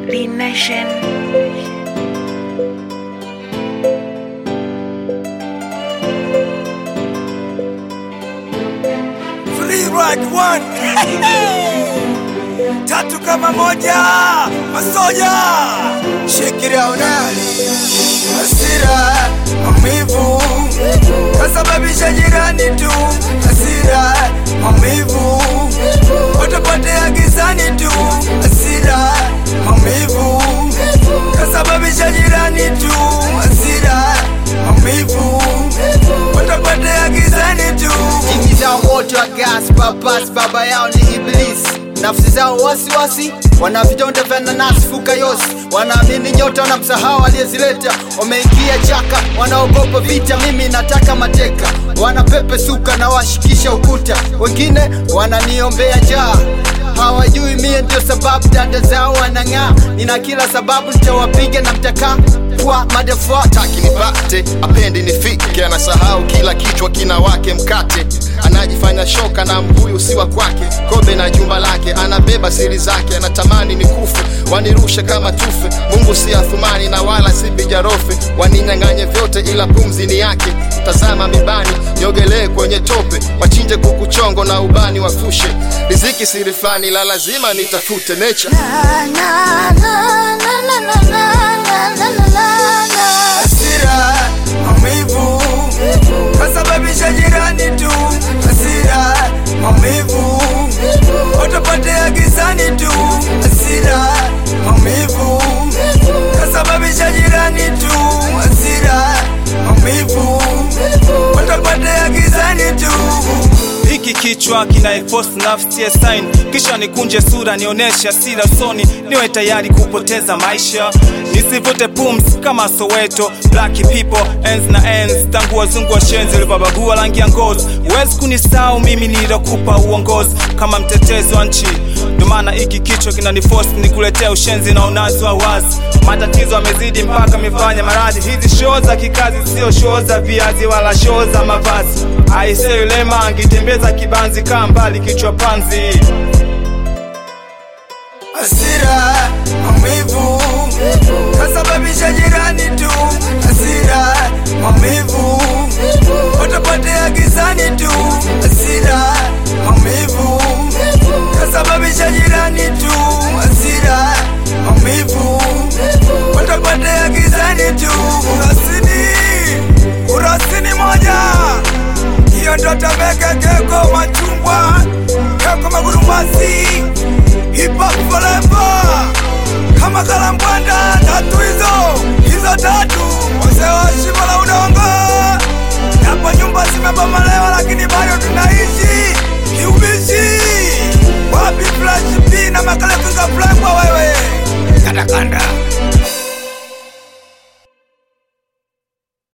B Nation. Free ride one. Tatu kama moja. Masoja. Shikilia unali. Hasira, maumivu. Kasababisha jirani tu. Hasira, maumivu. Watapotea gizani tu. Hasira, maumivu. Kasababisha jirani tu. Hasira, maumivu. Watapotea gizani tu. Nyingi zao moto wa gas babas, baba yao ni iblisi. Nafsi zao wasiwasi, wana vidonda vya nanasi fuka yosi, wanaamini nyota na msahau aliyezileta. Wameingia chaka, wanaogopa vita, mimi nataka mateka. Wanapepe suka na washikisha ukuta, wengine wananiombea njaa hawajui mie ndio sababu dada zao wanang'aa. Nina kila sababu nitawapiga na mtakaa kwa madafaa taki nipate apendi nifike anasahau kila kichwa kina wake mkate anajifanya shoka na mbuyu si wa kwake kobe na jumba lake anabeba siri zake anatamani nikufe wanirushe kama tufe mungu si athumani na wala si bijarofe waninyang'anye vyote ila pumzi ni yake tazama mibani niogelee kwenye tope wachinje kukuchongo na ubani wafushe riziki siri fulani la lazima nitafute nature hasira, maumivu, kasababisha jirani tu. Hasira, maumivu, watapotea gizani tu. Hasira, maumivu, kasababisha jirani tu. Hasira, maumivu, watapotea gizani tu. hiki kichwa kinaiforce nafsi ya sign kisha nikunje sura nionyeshe hasira usoni niwe tayari kupoteza maisha nisivute pumzi kama soweto black people ends na ends tangu wazungu wa shenzi ulipobagua rangi ya ngozi huwezi kunisahau mimi nilokupa uongozi kama mtetezi wa nchi ndio maana hiki kichwa kinaniforce nikuletea ushenzi na unazi wa wazi matatizo amezidi mpaka mifanya maradhi hizi shoo za kikazi sio shoo za viazi wala shoo za mavazi aise yule mangi tembeza kibanzi kaa mbali kichwa panzi hasira, maumivu, kasababisha jirani tu. Hasira, maumivu, watapotea gizani tu. Hasira, maumivu, kasababisha jirani tu. Hasira, maumivu, watapotea gizani tu. Kurasini, kurasini moja, hiyo ndo Temeke, Keko, Machungwa, Keko, Magurumasi hip hop forever kama kalambwanda tatu hizo hizo tatu wazee wa shimo la udongo japo nyumba zimebomolewa lakini bado tuna